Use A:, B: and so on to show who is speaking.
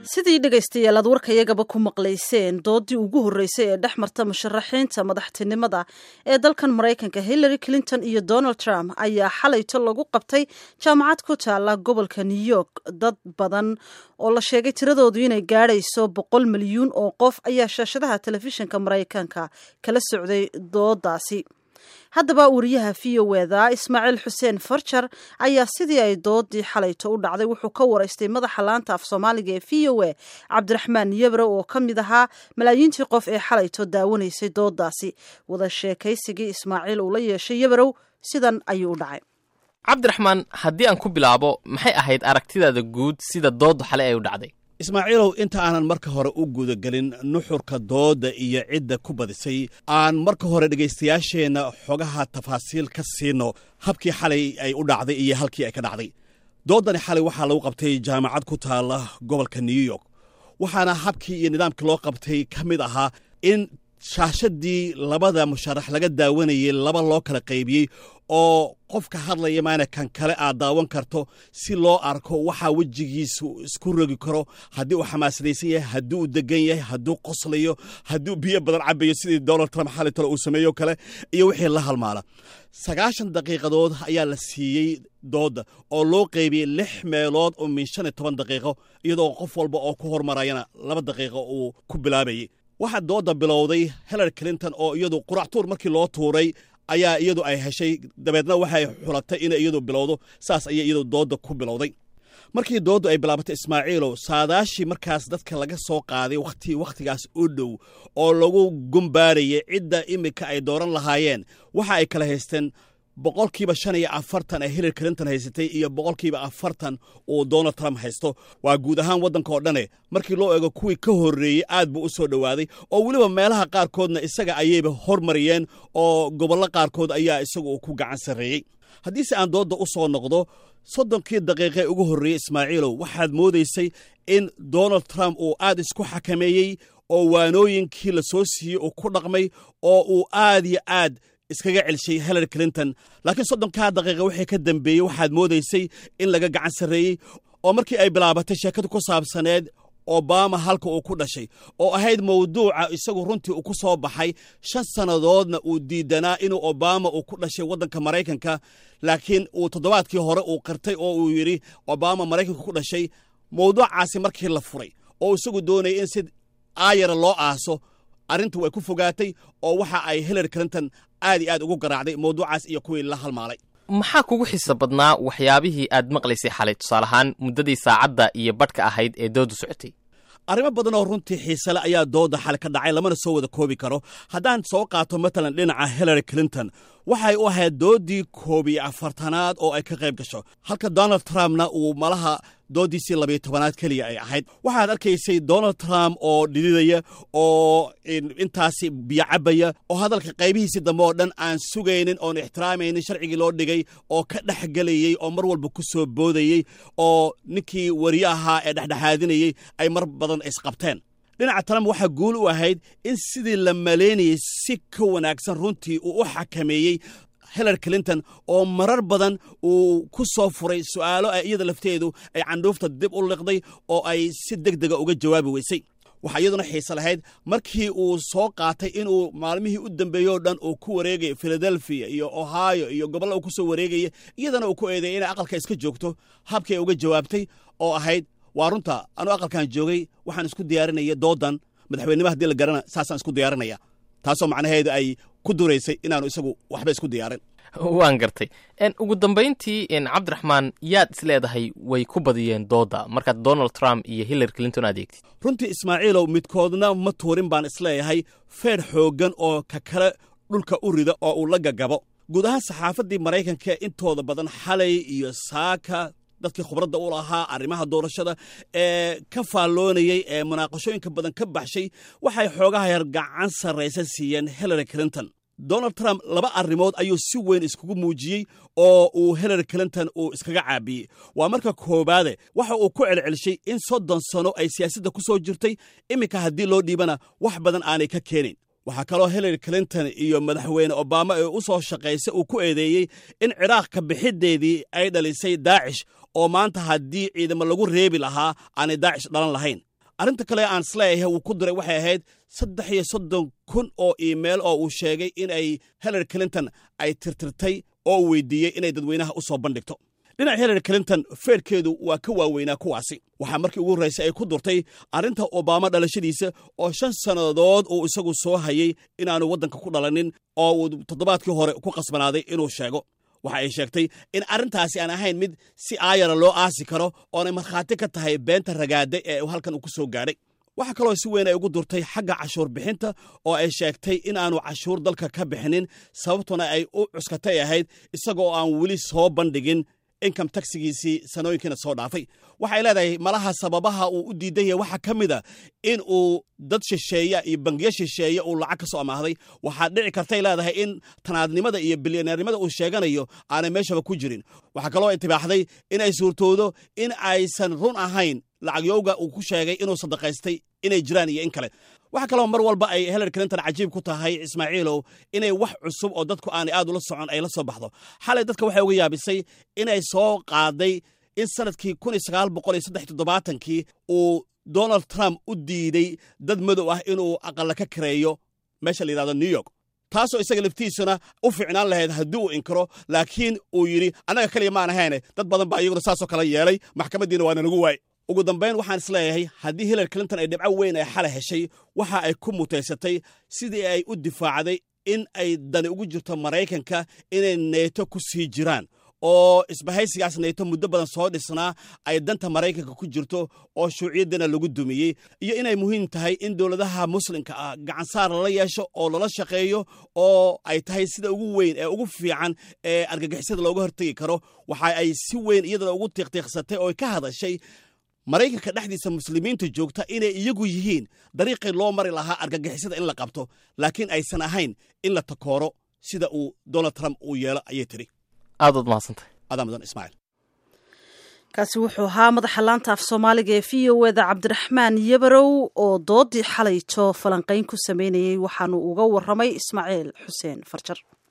A: sidii dhegaystayaal aad warkayagaba ku maqlayseen doodii ugu horreysay ee dhex marta musharaxiinta madaxtinimada ee dalkan maraykanka hillary clinton iyo donald trump ayaa xalayto lagu qabtay jaamacad ku taala gobolka new york dad badan oo la sheegay tiradoodu inay gaadhayso boqol milyuun oo qof ayaa shaashadaha telefishinka maraykanka kala socday doodaasi haddaba wariyaha v o eda ismaaciil xuseen farjar ayaa sidii ay doodii xalayto u dhacday wuxuu ka waraystay madaxa laanta af soomaaliga ee v o a cabdiraxmaan yebre oo ka mid ahaa malaayiintii qof ee xalayto daawanaysay doodaasi wada sheekaysigii ismaaciil uu la yeeshay yebrow sidan ayuu u dhacay
B: cabdiraxmaan haddii aan ku bilaabo maxay ahayd aragtidaada guud sida dooddu xale ay u dhacday
C: ismaaciilow inta aanan marka hore u gudagelin nuxurka doodda iyo cidda ku badisay aan marka hore dhegaystayaasheenna xogaha tafaasiil ka siino habkii xalay ay u dhacday iyo halkii ay ka dhacday dooddani xalay waxaa lagu qabtay jaamacad ku taalla gobolka new york waxaana habkii iyo nidaamkii loo qabtay ka mid ahaa in shaashadii labada musharax laga daawanayay laba loo kala qaybiyey oo qofka hadlaya maana kan kale aad daawan karto si loo arko waxaa wejigiisu isku rogi karo haddii uu xamaasadaysan yahay haddii uu degan yahay hadduu qoslayo hadduu biyo badan cabayo sidii donald trump xali tale uu sameeyo kale iyo wixii la halmaala sagaashan daqiiqadood ayaa la siiyey doodda oo loo qaybiyey lix meelood oo min shan iyo toban daqiiqo iyadoo qof walba oo ku hormarayana laba daqiiqo uu ku bilaabayay waxaa doodda bilowday hillary clinton oo iyadu quractuur markii loo tuuray ayaa iyadu ay heshay dabeedna waxay xulatay inay iyadu bilowdo saas ayay iyadu doodda ku bilowday markii dooddu ay bilaabatay ismaaciilow saadaashii markaas dadka laga soo qaaday wakhti wakhtigaas u dhow oo lagu gumbaarayay cidda iminka ay dooran lahaayeen waxa ay kala haysteen boqolkiiba shan iyo afartan ee hillary clinton haysatay iyo boqolkiiba afartan uu donald trump haysto waa guud ahaan waddanka oo dhane markii loo eego kuwii ka horreeyey aad buu u soo dhowaaday oo weliba meelaha qaarkoodna isaga ayayba hormariyeen oo gobollo qaarkood ayaa isagu uu ku gacan sarreeyey haddiise aan doodda u soo noqdo soddonkii daqiiqe ugu horreeyey ismaaciilow waxaad moodaysay in donald trump uu aad isku xakameeyey oo waanooyinkii la soo siiyey uu ku dhaqmay oo uu aad iyo aad iskaga celshay hillary clinton laakiin soddonkaa daqiiqa wixii ka dambeeyey waxaad moodaysay in laga gacan sarreeyey oo markii ay bilaabatay sheekadu ku saabsaneed obama halka uu ku dhashay oo ahayd mawduuca isagu runtii uu ku soo baxay shan sannadoodna uu diidanaa inuu obama uu ku dhashay waddanka maraykanka laakiin uu toddobaadkii hore uu qirtay oo uu yidhi obama maraykanka ku dhashay mawduucaasi markii la furay oo isagu doonayay in si aayara loo aaso arrintu way ku fogaatay oo waxa ay hillary clinton aad iyo aad ugu garaacday mawduucaas iyo kuwii la halmaalay
B: maxaa kugu xiisa badnaa waxyaabihii aad maqlaysay xalay tusaale ahaan muddadii saacadda iyo badhka ahayd ee dooddu socotay
C: arrimo badan oo runtii xiisele ayaa doodda xale ka dhacay lamana soo wada koobi karo haddaan soo qaato matalan dhinaca hillary clinton waxay u ahayd dooddii koob iyo afartanaad oo ay ka qayb gasho halka donald trumpna uu malaha dooddiisii labiyo tobanaad keliya ay ahayd waxaad arkaysay donald trump oo dhididaya oo intaasi biyo cabaya oo hadalka qaybihiisii dambe oo dhan aan sugaynin oon ixtiraamaynin sharcigii loo dhigay oo ka dhex gelayey oo mar walba ku soo boodayey oo ninkii wariye ahaa ee dhexdhexaadinayey ay mar badan isqabteen dhinaca trump waxaa guul u ahayd in sidii la malaynayey si ka wanaagsan runtii uu u xakameeyey hillary clinton oo marar badan uu ku soo furay su'aalo ay iyada lafteedu ay candhuufta dib u liqday oo ay si deg dega uga jawaabi weysay waxaa iyaduna xiise lahayd markii uu soo qaatay inuu maalmihii u dambeeyey oo dhan uu ku wareegaya philadelphia iyo ohio iyo gobolla uu ku soo wareegaya iyadana uu ku eedeeyay inay aqalka iska joogto habkii ay uga jawaabtay oo ahayd waa runta anuu aqalkan joogay waxaan isku diyaarinaya doodan madaxweynima haddii la garana saasaan isku diyaarinaya taasoo macnaheedu ay ku duraysay inaanu isagu waxba isku diyaarin
B: waan gartay ugu dambayntii cabdiraxmaan yaad is leedahay way ku badiyeen doodda markaad donald trump iyo hillary clinton adeegtid
C: runtii ismaaciilow midkoodna ma tuurin baan isleeyahay feer xooggan oo ka kale dhulka u rida oo uu la gagabo guud ahaan saxaafaddii maraykanka intooda badan xalay iyo saaka dadkii khubradda u lahaa arrimaha doorashada ee ka faalloonayey ee munaaqashooyinka badan ka baxshay waxay xoogaha yar gacan sarraysa siiyeen hillary clinton donald trump laba arrimood ayuu si weyn iskugu muujiyey oo uu hillary clinton uu iskaga caabiyey waa marka koowaade waxa uu ku celcelshay in soddon sano ay siyaasadda ku soo jirtay iminka haddii loo dhiibana wax badan aanay ka keenayn waxaa kaloo hillary clinton iyo madaxweyne obama ee u soo shaqaysa uu ku eedeeyey in ciraaq ka bixiddeedii ay dhalisay daacish oo maanta haddii ciidamo lagu reebi lahaa aanay daacish dhalan lahayn arrinta kale aan isleeyahay uu ku diray waxay ahayd saddex iyo soddon kun oo iimail oo uu sheegay in ay hillary clinton ay tirtirtay oo uu weydiiyey inay dadweynaha u soo bandhigto dhinaca hillary clinton feerkeedu waa ka waaweynaa kuwaasi waxaa markii ugu horraysay ay ku durtay arrinta obama dhalashadiisa oo shan sannadood uu isagu soo hayay inaanu waddanka ku dhalanin oo uu toddobaadkii hore ku qasbanaaday inuu sheego waxa ay sheegtay in arrintaasi aan ahayn mid si aayara loo aasi karo oonay markhaati ka tahay beenta ragaada ee halkan uu ku soo gaadhay waxaa kaloo si weyn ay ugu durtay xagga cashuur bixinta oo ay sheegtay in aanu cashuur dalka ka bixinin sababtuna ay u cuskatay ahayd isagoo aan weli soo bandhigin income taxigiisii sanooyinkiina soo dhaafay waxay leedahay malaha sababaha uu u diidan yahay waxaa ka mid a in uu dad shisheeya iyo bangiyo shisheeya uu lacag ka soo amaahday waxaad dhici kartay leedahay in tanaadnimada iyo bilyaneernimada uu sheeganayo aanay meeshaba ku jirin waxaa kaloo intibaaxday in ay suurtoodo in aysan run ahayn lacagyowga uu ku sheegay inuu sadaqaystay inay jiraan iyo in kale waxaa kaloo mar walba ay hillary clinton cajiib ku tahay ismaaciilow inay wax cusub oo dadku aanay aad ula socon ay la soo baxdo xalay dadka waxay uga yaabisay inay soo qaaday in sanadkii kii uu donald trump u diiday dad madow ah inuu aqalla ka kareeyo meesha la yidhahdo new york taasoo isaga laftiisuna u fiicnaan lahayd haddii uu inkiro laakiin uu yidhi annaga keliya maan ahayne dad badan baa iyaguna saasoo kale yeelay maxkamaddiina waana nagu waay ugu dambayn waxaan isleeyahay haddii hillary clinton ay dhibco weyn ay xalay heshay waxa ay ku mutaysatay sidii ay u difaacday in ay dani ugu jirto maraykanka inay neeto ku sii jiraan oo isbahaysigaas neeto muddo badan soo dhisnaa ay danta maraykanka ku jirto oo shuuciyaddana lagu dumiyey iyo inay muhiim tahay in dowladaha muslimka ah gacansaar lala yeesho oo lala shaqeeyo oo ay tahay sida ugu weyn ee ugu fiican ee argagixisada looga hortegi karo waxa ay si weyn iyadana ugu tiiqtiiqsatay oo ka hadashay maraykanka dhexdiisa muslimiinta joogta inay iyagu yihiin dariiqii loo mari lahaa argagixisada in la qabto laakiin aysan ahayn in la takooro sida uu donald trump uu yeelo ayay tidhi
B: aadaad mahadsantahay
C: adaa mudan ismaaciil
A: kaasi wuxuu ahaa madaxa laanta af soomaaliga ee v o eda cabdiraxmaan yabarow oo doodii xalayto falanqayn ku sameynayey waxaanu uga warramay ismaaciil xuseen farjar